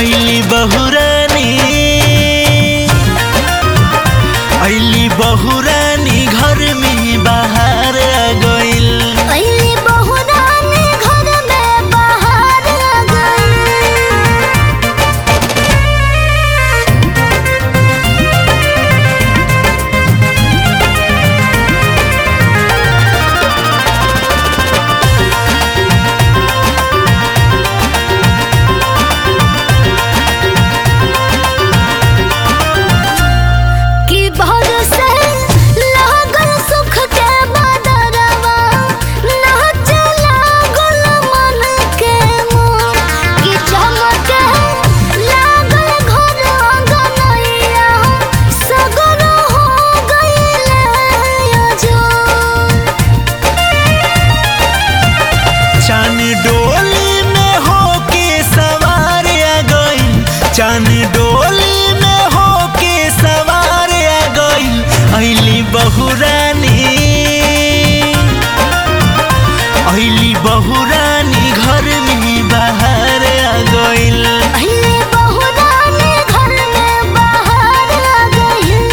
ऐली बहुरानी ऐली बहुरानी घर में बाहर आ गइल अइली बहुरानी घर में बाहर आ गइल कि भर से लागल सुख के बदरवा नाच लागल मन के मोर कि चमके लागल घर आंगनैया सगर हो गइले अजोर चान डोली में होके सवार आ गइल चान डोली में होके सवार आ गइल ऐली बहुरानी ऐली बहुरानी घर में बाहर आ गइल अइली बहुरानी घर में बाहर आ गइल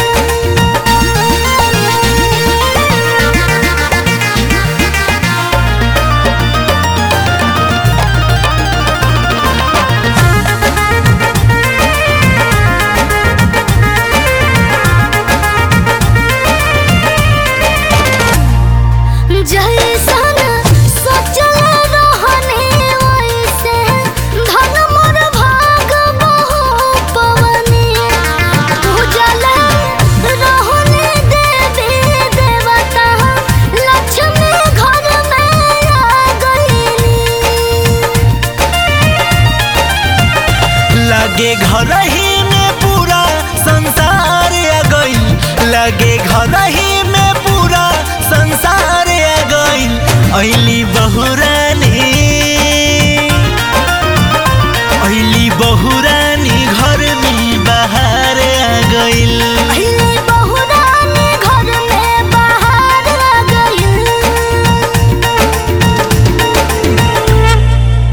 जैसन सोचल रहने वैसे धन मोर भाग बहु पवनी पूजल रहने देवी देवता लक्ष्मी घर में आ गइली लगे घर ही में पूरा संसार आ गइल लगे घर ही